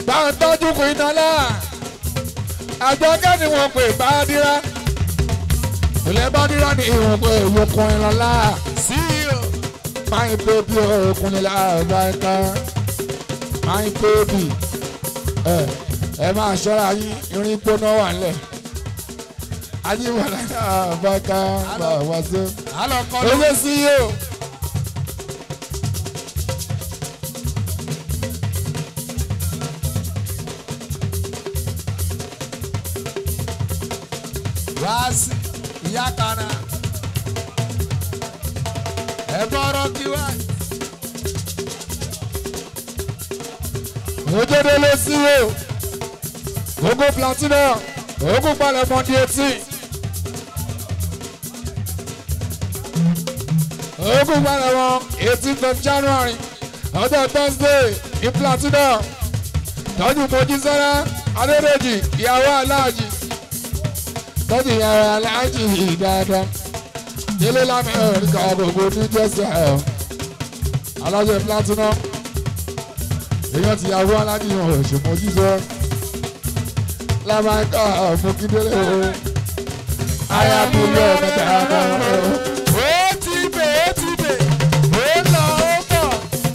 bá ń tọ́jú kù iná náà àjọkẹ́ ni wọ́n pè bá dírá ilé bá dírá ní ìwọ̀n pé ìwòkun ìlọ́lá sí o. máa ń pè bí òkun nílá ọ̀gá ẹ̀ka máa ń pè bí ẹ ẹ máa ṣọ́ra yín irin gbóná wà nílẹ̀ ajíwọ̀lá ọ̀gá ẹ̀ka bá wá sí. àlọ́ kọ́ ló. owó sí yìí o. wá sí ìyá kana. ẹ bọ́rọ̀ kí wá. òjòdè ló sí o ogun platinum ogun palẹ̀mọ́ di etí ogun palẹ̀mọ́ eighteenth of january ọjọ́ thursday ní platinum tọ́jú mojísọ́lá adédèjì ìyàwó aláàjì tọ́jú ìyàwó aláàjì dáadáa délé lámì ẹ̀ríkà gbogbo ní jẹ́sẹ̀ ẹ̀ alájẹ platinum èèyàn ti yàwó aládìyàn òṣùmọ̀ jíjọ lábàáká ọ̀fọ̀kídélé o ayábílẹ̀ mẹ́ta àbáwọ̀ o. ó ti bè ó ti bè ó lọ ó bọ̀.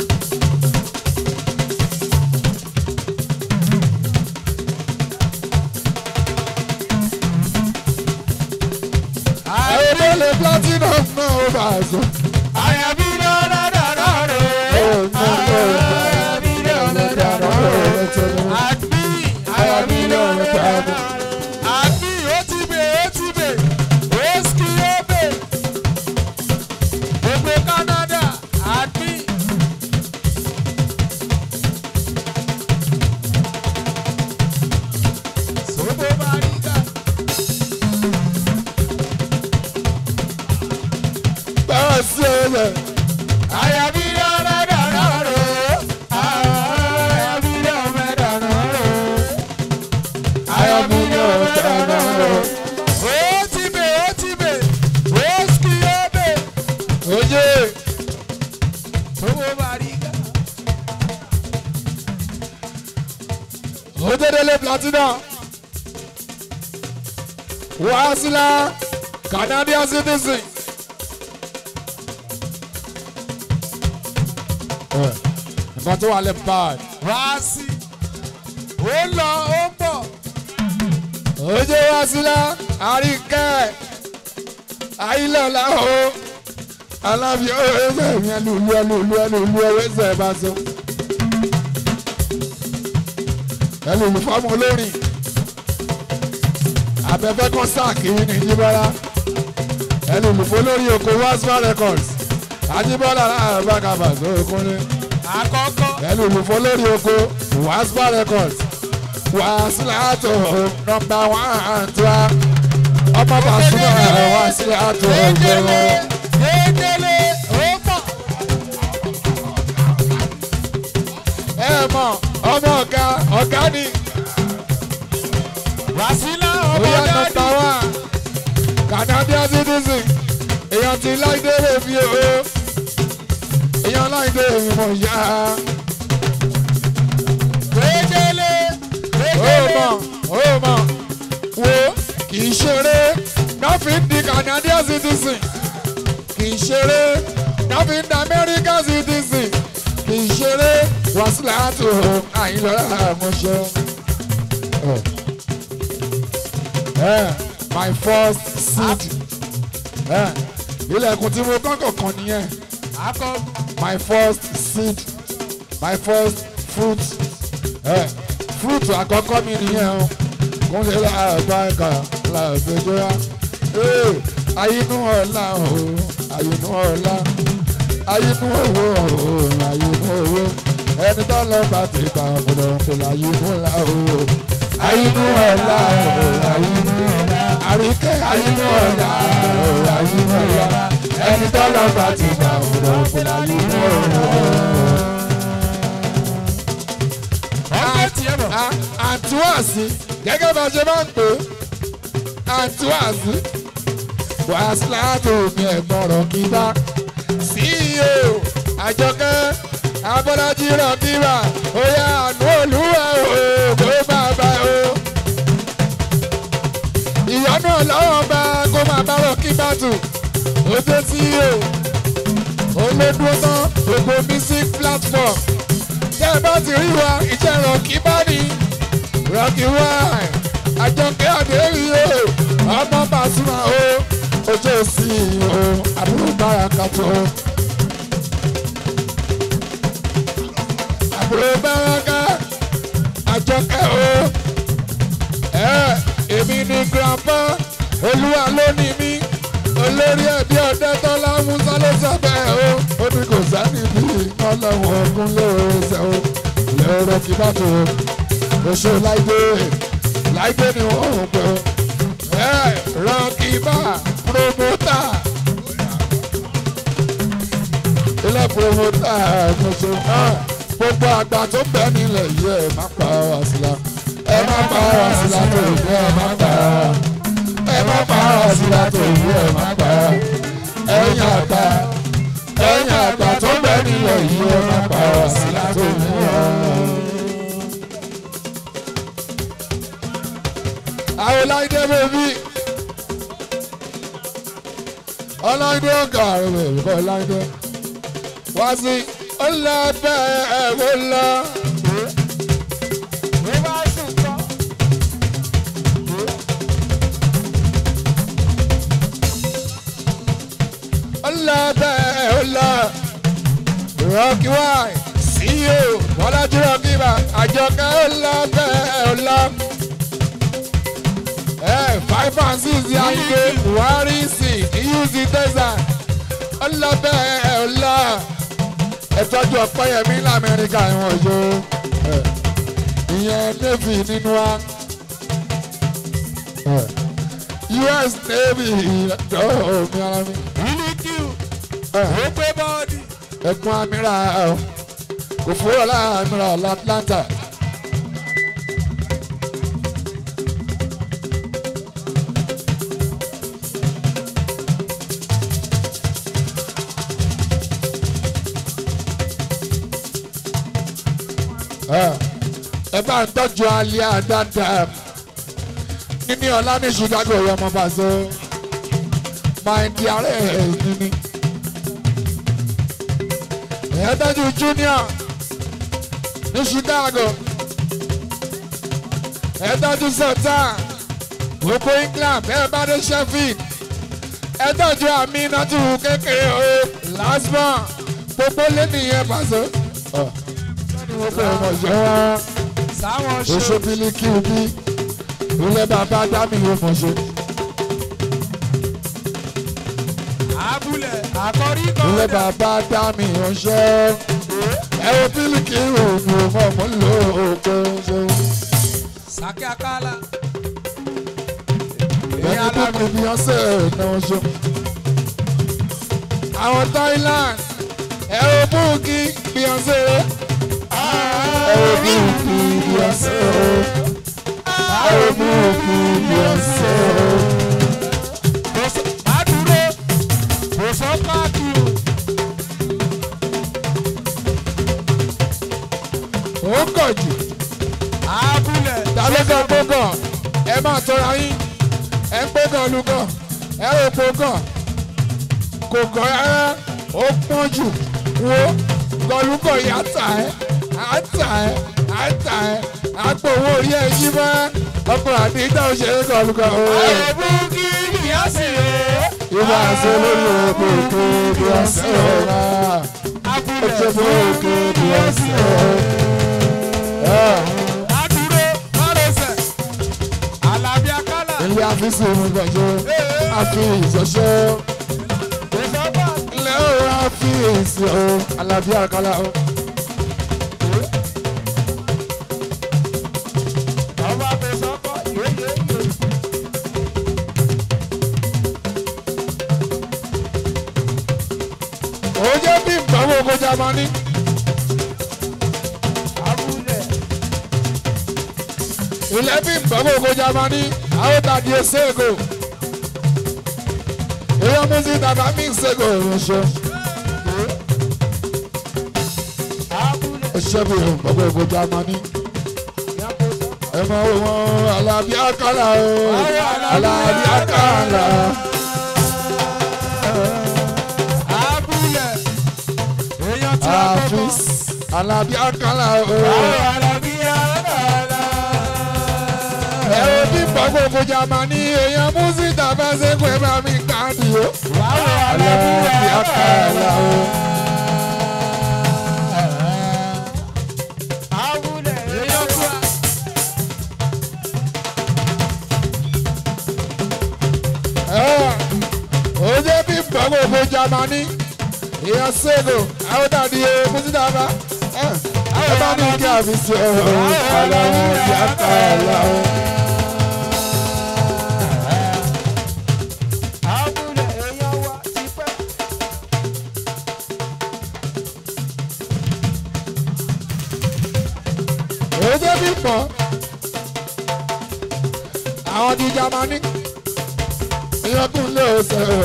àìdélé platinum náà ó bá a sọ. àyàbí lọ́dọ̀dọ̀ rẹ̀. àyàbí lọ́dọ̀dọ̀ rẹ̀. àbí àyàbí lọ́dọ̀dọ̀ rẹ̀. àbí ó ti bè ó ti bè ó ski ó bè. gbogbo Canada àbí. Sobo Bariga. báwa sí ọ̀rẹ́ Àyàbí lọ́dọ̀dọ̀ rẹ̀. àyàbí lọ́dọ̀dọ̀ rẹ̀. ayábílẹ̀ mẹ́ta àbáwọ̀ o. Ó ti bè ó ti bè ó ski ó bè. oye Sobo Bariga. òjòdélé platinum wàásìlá canadian citizen. ẹ nǹkan tó wà lẹ́ bad. Wá sí. Ó lọ ó bọ̀. ojú wa sílá àríkẹ́ ayílọ́lá o alábi ẹsẹ̀ mi ẹlùlú ẹlùlú ẹlùlú ẹsẹ̀ bá so ẹlùlú fọ́ọ̀mù olórin abẹ́fẹ́ kan sáàkì ní ìjíbọ́lá ẹlùlú fọlórí oko waspa records ajíbọ́lá alábàkàbà sókúnlé Àkọ́kọ́. ẹlùlú fọlórí oko waspa records wàásìlátò nọmba wán tó a ọmọ bàṣúmọ̀ wàásìlátò Kékeré ọgbẹ́wọ̀n. kékeré ó bọ̀. ẹ mọ ọmọ ọ̀gá ọ̀gá ni Wàsílà ọmọ bóyá nọmba dáàdì. wán canadian citizen èèyàn ti láìdé èmi o èèyàn láìdé èmi mọ̀ yá Kékeré ó kékeré. mọ̀ ó mọ̀ wo kì í ṣeré nothing di canadian citizen kì í ṣeré nothing di american citizen kì í ṣeré wàsílátò àyìnlọ́lá àmọ́ṣẹ́. my first seed Eh, ilẹ̀kùn tí mo kọ́kọ́ kan nìyẹn Akọ my first seed my first fruit eh, fruit àkọ́kọ́ mi nìyẹn o kúnlẹ̀ láàbá ẹ̀ka làbẹ̀jọ́ra ayinú ọ̀la o ayinú ọ̀la ayinú owó o ayinú owó ẹni tó lọ bá ti kà ọ̀pọ̀lọ̀ ọ̀pọ̀lọ̀ ayinú ọ̀la o ayinú ọ̀la o ayinú ọ̀la àríkẹ́ ayinú ọ̀la o ayinú ọ̀la ẹni tó lọ bá ti kà ọ̀pọ̀lọ̀ ọ̀pọ̀lọ̀ ayinú ọ̀la o. ọgbẹ́ tiẹ̀ bọ̀. àtúwàsí gẹ́gẹ́ bá ṣe máa ń pè é àtúwàsí wàásùláàtò mi ẹ̀gbọ́rọ̀ kíbá ceo àjọkẹ́ abọ́lájí rọ̀kíbà oyè àánú olúwa o ọlọ́wọ́n bá kó máa bá rọ̀ kí bàtù ó dé sí o ó lé dúró tán gbogbo music platform tẹ́ ẹ bá ti rí wa ìjẹ́ rọ̀kì bá ní rọ̀kì wá àjọkẹ́ àdéhùn o ọmọ Pasuma o ojú òsì o àbúrò bára kàtó àbúrò bára ká àjọkẹ́ o ẹ èmi ni grandpa olúwa ló ní mí olórí ẹbí ọdẹ tọ́lá musa ló sọ bẹ́ẹ̀ o ó ní kò sẹ́ni bí ọlọ́run ọdún lóore o lẹ́rọ kí bá tó o ṣe láìdé láìdé ni wọ́n ń pè o ẹ rọ́ọ̀kì bá promota ilé promota tuntun gbogbo àgbà tó bẹ nílẹ̀ yìí ẹ má pa wá sílá ẹ má pa wá sílá tó ìwé ẹ má pa ẹ má pa wá sílá tó ìwé ẹ má pa ẹ̀yin àgbà ẹ̀yin àgbà tó bẹ nílẹ̀ yìí ẹ má pa wá sílá tó ìwé ẹ. àwọn láìdé bèbí ọláìdé ọgá rẹ bèbí kọ láìdé wá sí ọlọ́bẹ̀ ẹ̀wọ̀ lọ. Bí bá sùn kọ́. ọlọ́bẹ̀ ẹ̀wọ̀ lọ. rọ́ọ̀kì wáì CEO bọ́lájú rọ́ọ̀kì bá àjọkẹ́ ọlọ́bẹ̀ ẹ̀wọ̀ lọ. ẹ five and six yàgé buhari sí euc tẹsán ọlọ́bẹ̀ ẹ̀wọ̀ lọ. ẹ tọ́jú ọ̀pẹ́yẹmí lamẹ́ríkà ìwọ̀n yóò ìyẹn navy nínú wa us navy ìdánwò mi ara mi Mílíkì ó gbé bọ́ọ̀dì. ẹkún amíra kò fúrọ̀ láàmìrà l'atlanta. ẹ bá ń tọ́jú alẹ́ àdáadáa níní ọlá ní chicago ọmọ bàzọ máa ń di ààrẹ níní. ẹ tọ́jú junior ní chicago ẹ tọ́jú sultan gbogbo england ẹ bá dé sheffield ẹ tọ́jú aminatu kékeré o lasbon gbogbo lẹ́nìyẹn bàzọ. wọ́n fẹ́ ọmọ ìjọ wa Sáwọn ṣe. oṣù bílíkì bí ilé bàbá dámì yóò mọ̀ ṣe. Abúlẹ̀ àkọ́rí kan. ilé bàbá dámì yóò ṣe. ẹ wo bílíkì òògùn ọmọ mọ́ lò ó pé ṣe. Sàkẹ́ Akálà. ẹni bíbí bí wọ́n ṣe náà ṣe. àwọn Thailand ẹ wo búùkì bí wọ́n ṣe. ẹ wo búùkì bí wọ́n ṣe. ẹ wo búùkì bí wọ́n ṣe. Má dúró. Kò sọ káàkiri. ó kọ̀ jù. Abúlẹ̀. dalẹ́gàn gbọ́gàn ẹ máa tọ́ra yín ẹ ń gbọ́gàn lùgàn ẹ ò gbọ́gàn kò gàn rárá ó pọ́n jù wo gọlùgàn yà tà ẹ́ á tà ẹ́ á tà ẹ́ á pọ̀ owó orí ẹ̀ yí mọ́ ọkùnrin àti ìjà òṣèré gọlùgàn o. Àyẹ̀bùkì ìyá sì rè é. ìwà àṣẹ lórí òkè òkè bí wọ́n ṣe é rà ó Abúlẹ̀. ṣe fún òkè bí wọ́n ṣe é rà. Má dúró. Má lọ́sẹ̀. Àlàbí Akálà. ilé àfíìsì mi gbọ̀jọ́ àfi ìṣọ̀ṣọ́. Kò sọ káàkiri. ilé ọ̀rọ̀ àfíìsì o alábí àkàlà o. Ọba fẹsọ̀ kọ́ yéyéyé. ó jẹ́ bí ìgbàwó oko jamani. Abúlẹ̀. ilé bí ìgbàwó oko jamani àwọn tàdí ẹsẹ̀gò. èèyàn mú sí tàbá mí ìṣègò ìrìnsọ. Abúlẹ̀. ó ṣe bí ìgbàwó oko jamani. ẹ máa wò wọn alábí àkàlà o alábí àkàlà abúlé èèyàn tí a kọ́kọ́. àfis alábí àkàlà o ẹ ò bí gbogbo jamani èèyàn músítà bá ṣe pé bá mi káàdì o alábí àkàlà o. èèyàn tí a. oye bí gbogbo jamani èèyàn ṣègò àwọn dàdí o músítà bá ẹ bá mi kí àfisì o alábí àkàlà o. oye bí pọ̀ àwọn di jamani èèyàn kún lé ọ̀sẹ̀ o.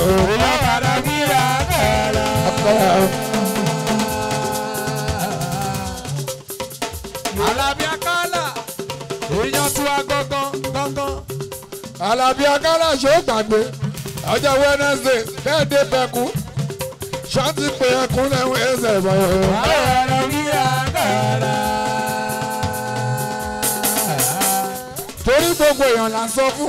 Alábí Akálà èèyàn tí a gángan gángan. Alábí Akálà ṣó gbàgbé ọjọ́ Wednesday bẹ́ẹ̀ dé bẹ́kú ṣáàtì pé ẹkún lẹ́hún ẹsẹ̀ bọ̀ torí gbogbo èèyàn là ń sọ fún.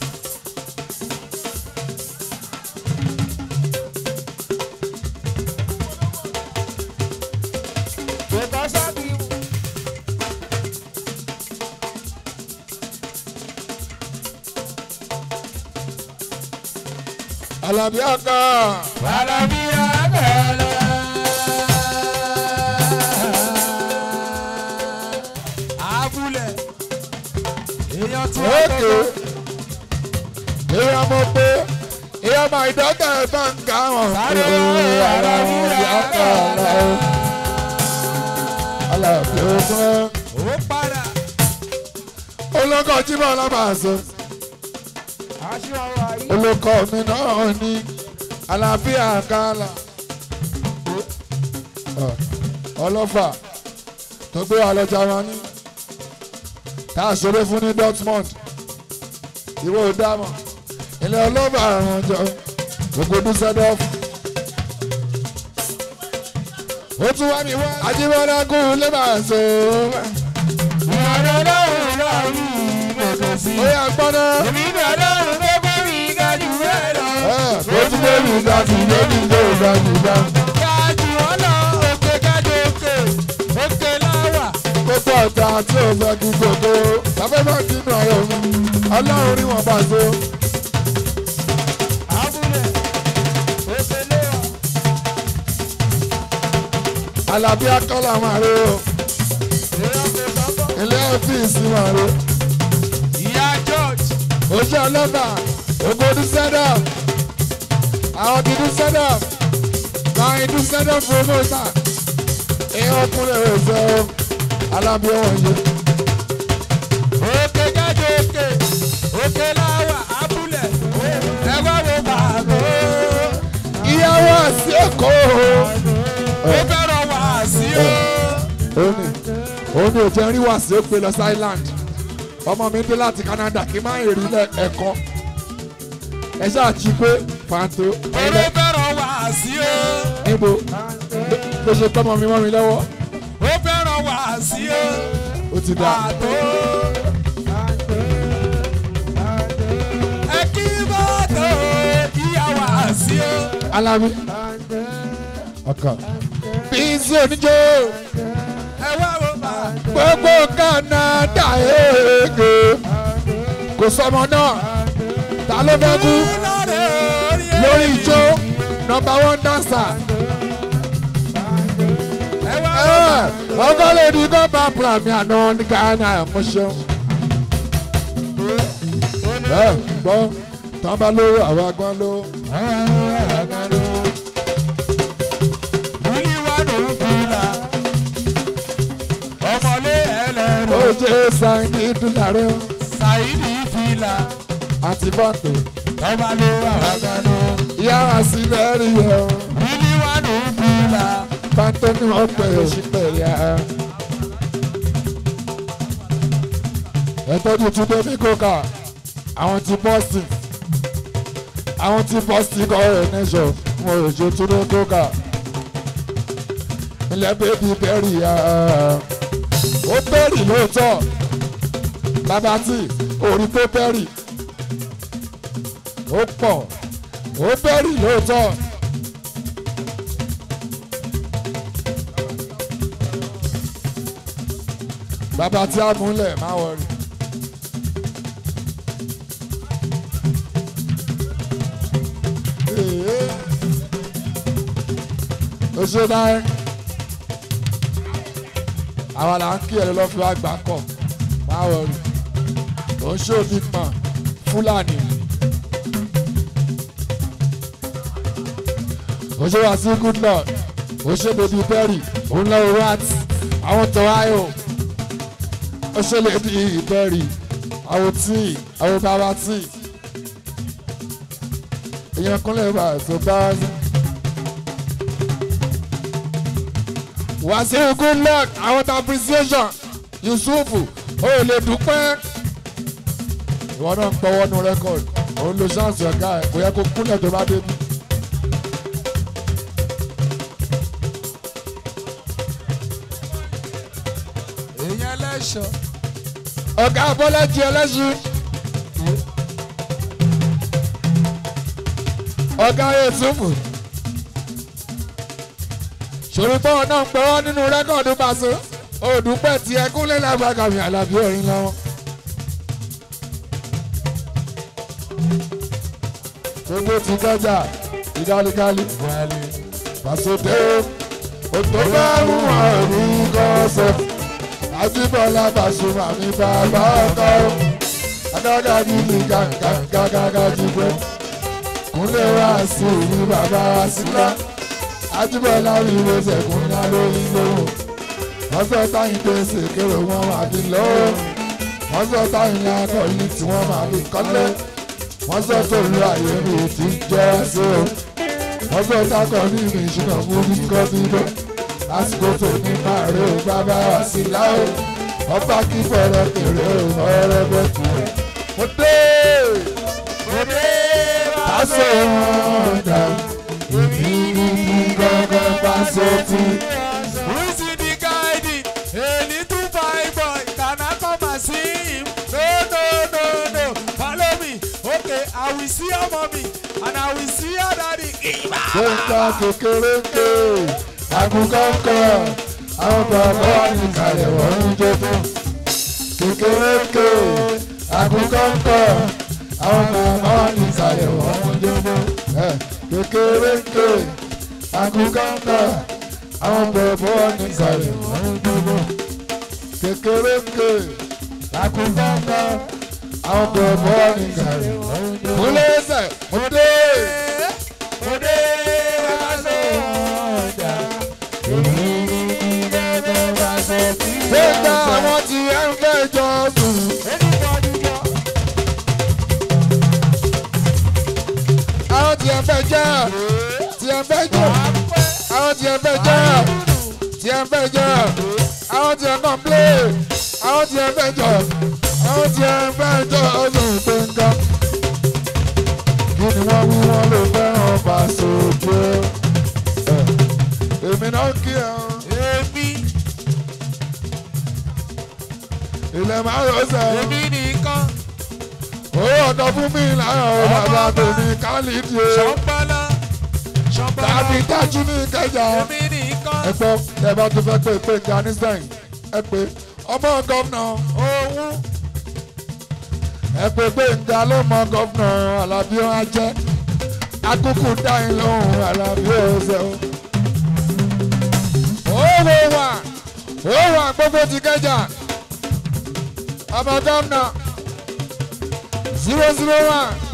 Alábí Akálà Abúlé èèyàn tí a ókè gángan. èèyàn mọ̀ pé èèyàn máa ìdọ́gba ẹ̀ bá ń ga wọn. Sáré Alábí Akálà Alábí Akálà. Ó padà. olóko jíbọ̀ alábàásọ olóko mi náà ní àlàáfíà kálá ọlọ́fà tó gbé wa lọ Jámánì tá a ṣeré fún ní Dortmund ìwé òdámọ̀ ilé ọlọ́fà àrùn ọjọ́ gbogbo Dusseldorf ó tún wá mi wá Ajíbọ́lá kú lébàṣọ ó yà gbọ́dọ̀. ó tún lé mi ga sí lé mi lé ga sí ga. gbogbo ọ̀tá tí ò fẹ́ kí gbogbo tàbí má kí nù ọ̀rọ̀ mi ọlọ́run rí wọn bá so. Alábí Akọ́lá máa rí o ilé ọ́fíìsì máa rí ojú ọlọ́ba ògbódú sẹ́dọ̀ àwọn dídú sẹ́dọ̀ máa ń dún sẹ́dọ̀ promoter ìyẹn ọkùnrin rẹ̀ fẹ́ o Alábí ọ̀wọ̀n yìí. Òkè jáde òkè, òkè láwà, abúlé, ẹ wá wo bàbá. ìyàwó àti èkó Ó fẹ́ràn wá sí o. òní òní ò jẹ́ rí wàsí ó pé lọ sí island ọmọ mi dé láti Canada kí n má rí ẹ̀kọ́ ẹ ṣáà jí pé fàǹtó Oró fẹ́ràn wá sí o. níbo bó ṣe tọ́mọ mi mọ́ mi lọ́wọ́ Ó fẹ́ràn wá sí o. ó ti dà Àtó. Ẹ kí bàtò ìyá wá sí o. Alábí ọkàn bíńsì oníjó Ẹ wá wo bàbá. gbogbo Canada èèkè kò sọmọ náà ta ló fẹ́ kú lórí ijó nọ́mbà one dancer. Ẹ wá wo bàbá. ọkọ lè di gọ́ọ̀bà pàmì àná ní Ghana mo ṣeun. ẹ gbọ́ tán bá lówó àwọn agbọ́n lówó. Wílí wá ló ń fìlà. Ọmọlé ẹlẹ́rọ. ó jẹ́ sáyẹ́ndì dúlàrẹ́ Ṣàìdì fìlà. àti bọ́ǹtò. Ọba ló wà wá gánà. ìyá wa sí lẹ́rìí yẹ ọ́ Wílí wá ló ń fìlà. bọ́ǹtò ni wọ́n pè é sí pè yá. ẹ tọ́jú túnbẹ́ ní kókà àwọn ti boston àwọn ti boston kọ́ ẹ̀ nẹ́sọ̀ mo rò ṣe túnbẹ́ kókà ilẹ̀ bébí bẹ́rì ó bẹ́rì lóòótọ́ bàbá tí orí tó bẹ́rì ó pọ̀ ó bẹ́rì lóòótọ́. bàbá tí a múlẹ̀ má wọrí. ó ṣe dáhẹ́ àwa là ń kí ẹ lọ́ fi wá gbà kọ̀ má wọrí ó ṣe òbí pọ̀n fúlàní. ó ṣe wá sí good lord ó ṣe bèbí perry òun lọ́wọ́ rat àwọn tọ́wá yóò ó ṣe lè di ìbẹ̀rì àwọn tí àwọn bàbá tí èèyàn kúnlẹ̀ bá tó bá sí. wàásù good luck àwọn tá appreciation yusufu ó lè dúpẹ́. ìwọ náà ń pọwọ́ nu rẹ́kọ̀dì òun lo ṣáàṣì ọ̀gá ẹ̀ kò yẹ kó kúnlẹ̀ tó bá débi. èèyàn ẹlẹ́ṣọ̀ ọ̀gá bọ́lájì ẹlẹ́sìn. ọ̀gá yusufu ṣòro tọ́wọ́ náà ń pẹ́wọ́ nínú rẹ́kọ̀dù pàṣẹ òdùpẹ́ tí ẹkúnlẹ̀ lágbàgàmì àlàbí orin lọ́wọ́. gbogbo ti gbọ́jà ìdálikáli pàṣẹdé òtò bá mú àrùn kọ́sẹ̀ àjíbọ̀lá Pasuma mi bàbá ọkọ adága bíbí gàgàgàgà jígbẹ́ kúnlẹ̀ wá sí ní bàbá sílá àjíbọ̀lá mi ló sẹ̀kún ná lórí lóhùn wọ́n sọ táyìn pé ṣèkéré wọn máa fi lọ́wọ́ wọ́n sọ táyìn akọ̀yìn tí wọ́n máa fi kọ́lé wọ́n sọ tó lu àyè mi ti jẹ́ sí o wọ́n sọ tákọ̀ ní mi ìṣúná fún mi kọ́ bí bẹ́ẹ̀ lásìkò tó ní máa rí o bàbá wa sí láò ọba kí fọ̀rọ̀ kéré o ọ̀rọ̀ bẹ́ẹ̀ kú. mo dé mo dé pásọ ọ̀dà èmi ní kí gángan pásọ tí. Who's in the guiding? A little fine boy, can I come and see him? No, no, no, no. Follow me. Okay, I will see your mommy and I will see your daddy. gbẹ̀ngà kékeré ké àgùnkànkà àwọn bàbá wa ní kalẹ̀ wọ́n ń jó fún. kékeré ké àgùnkànkà àwọn bàbá wa ní kalẹ̀ wọ́n ń jó fún. Eh, kékeré ké àgùnkànkà àwọn bàbá wa ní kalẹ̀ wọ́n ń jó fún. kékeré ké àgùnkànkà àwọn bàbá wa ní kalẹ̀ wọ́n ń jó fún. múlẹ̀ ẹsẹ̀ mo dé. Mo dé aṣọ ọjà. Gbẹ̀ngà àwọn tí ẹ ń fẹ́ jọ sùn. Anybody go? Àwọn tí ẹ fẹ́ jẹ́ tí ẹ fẹ́ jẹ́. Àwọn tí ẹ fẹ́ jẹ́ tí ẹ fẹ́ jẹ́. Àwọn tí ẹ kàn plé. Àwọn tí ẹ fẹ́ jẹ́. Àwọn tí ẹ fẹ́ jẹ́ ọdún gbẹ̀ngà. Kí ni wọ́n wí wọ́n ló fẹ́ràn pàṣẹ ojú? Èmi náà kí ẹ o. Èmi, Ilẹ̀ máa ń rọ̀ sẹ́yìn. èmi nìkan. Owó ọ̀dọ́ fún mi láàárọ̀ bàbá tèmi kálídìí o. Ṣọ̀pọ̀lọ́, ṣọ̀pọ̀lọ́. tàbí dájú ní ìkẹjà Èmi nìkan. ẹ gbọ́ ẹ bá tún fẹ́ pé pé Afghanistan ẹ pé ọmọ gómìnà Òun. ẹ pé pé nga ló mọ gómìnà Alábí ó á jẹ́ akúkú dáhìn lóhùn Alábí ó ṣe o. owó wà owó wà gbogbo ti kẹjà ọmọ gómìnà zero zero one